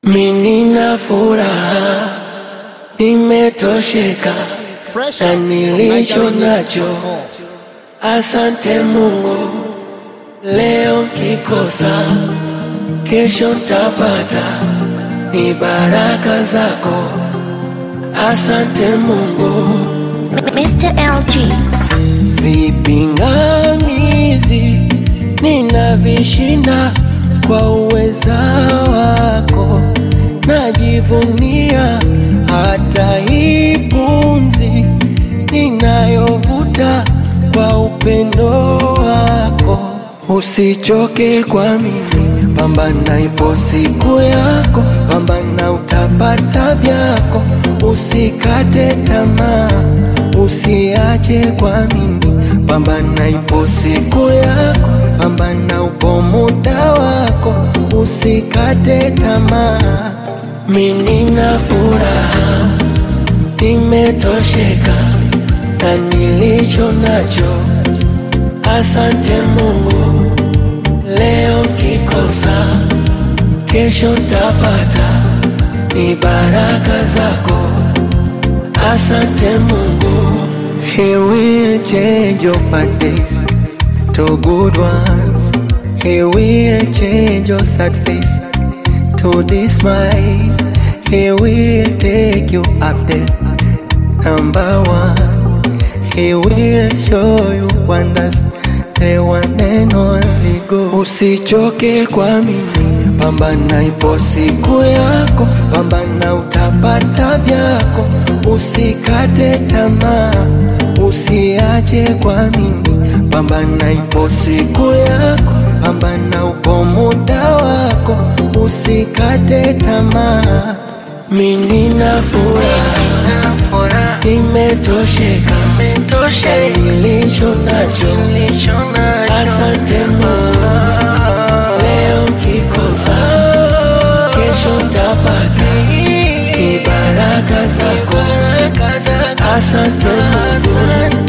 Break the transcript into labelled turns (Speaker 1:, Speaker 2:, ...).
Speaker 1: Mimi na furaha, nimetosheka
Speaker 2: Fresh
Speaker 1: na
Speaker 2: out
Speaker 1: nilicho
Speaker 2: from
Speaker 1: nacho.
Speaker 2: NigerRemix.com.
Speaker 1: Asante Mungu, leo kikosa, kesho ntapata, ni baraka zako. Asante Mungu.
Speaker 3: Mr. LG.
Speaker 1: Vipingamizi ninavishinda kwa uweza wako, najivunia hata hii pumzi ninayovuta kwa upendo wako. Usichoke kwa mimi, pambana, ipo siku yako, pambana, utapata vyako, usikate tamaa, usiache kwa mimi, pambana, ipo siku yako, pambana, upo muda wako, usikate tamaa. Mimi na furaha, nimetosheka na nilicho nacho. Asante Mungu, leo kikosa, kesho ntapata, ni baraka zako. Asante Mungu, He will change your bad days to good ones. He will change your sad face to this smile. He will take you up there, number one. He will show you wonders, the one and only God. Usichoke kwa mimi, pambana, ipo siku yako, pambana, utapata vyako, usikate tamaa, usiache kwa mimi, pambana, ipo siku yako, pambana, upo muda wako, usikate tamaa. Mimi na furaha, nimetosheka na nilicho nacho. Asante Mungu, leo kikosa, kesho ntapata, ni baraka zako. Asante Mungu,